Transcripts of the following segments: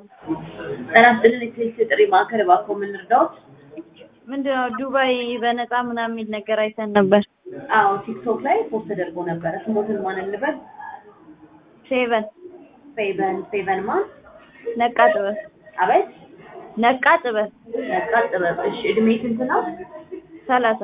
ጤና ይስጥልን የስልክ ጥሪ ማዕከል እባክዎ ምን ልርዳዎት? ምንድነው ዱባይ በነፃ ምናምን የሚል ነገር አይተን ነበር። አዎ ቲክቶክ ላይ ፖስት ተደርጎ ነበረ። ስሞትን ማን እንበል? ሴቨን ፌቨን ፌቨን ማን? ነቃ ጥበብ አቤት ነቃ ጥበብ ነቃ ጥበብ። እሺ እድሜ ስንት ነው? ሰላሳ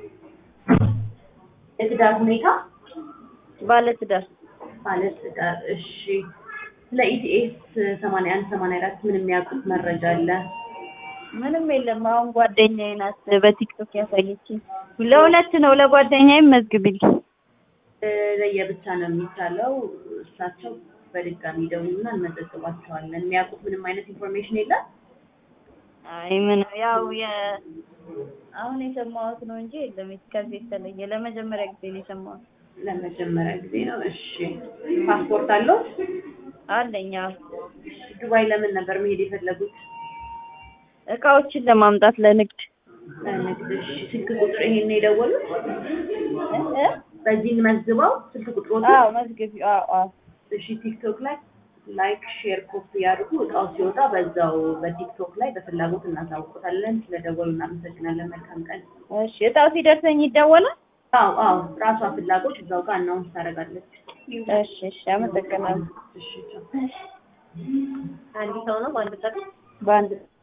የትዳር ሁኔታ? ባለ ትዳር ማለት ትዳር። እሺ ስለ ኢቲኤስ ሰማንያ አንድ ሰማንያ አራት ምን የሚያውቁት መረጃ አለ? ምንም የለም። አሁን ጓደኛዬ ናት በቲክቶክ ያሳየችኝ። ለሁለት ነው ለጓደኛዬም መዝግብልኝ። እ፣ ለየብቻ ነው የሚቻለው። እሳቸው በድጋሚ ደውሉና እንመዘግባቸዋለን። የሚያውቁት ምንም አይነት ኢንፎርሜሽን የለም? አይ ምን ያው የ አሁን የሰማሁት ነው እንጂ የለም ከዚህ የተለየ ለመጀመሪያ ጊዜ ነው የሰማሁት። ለመጀመሪያ ጊዜ ነው። እሺ ፓስፖርት አለው? አለኝ አዎ። ዱባይ ለምን ነበር መሄድ የፈለጉት? እቃዎችን ለማምጣት ለንግድ ለንግድ። እሺ ስልክ ቁጥር ይሄን ነው የደወሉት? እ እ በዚህ መዝግበው ስልክ ቁጥሮት አዎ መዝግቢ አዎ አዎ እሺ ቲክቶክ ላይ ላይክ ሼር ኮፒ ያድርጉ። እቃው ሲወጣ በዛው በቲክቶክ ላይ በፍላጎት እናሳውቆታለን። ስለደወሉ እናመሰግናለን። መልካም ቀን። እሺ እጣው ሲደርሰኝ ይደወላል። አዎ አዎ ራሷ ፍላጎት እዛው ጋር አናውንስ ታደርጋለች። እሺ እሺ አመሰግናለሁ። እሺ ቻው። አንድ ሰው ነው በአንድ ጠቅ በአንድ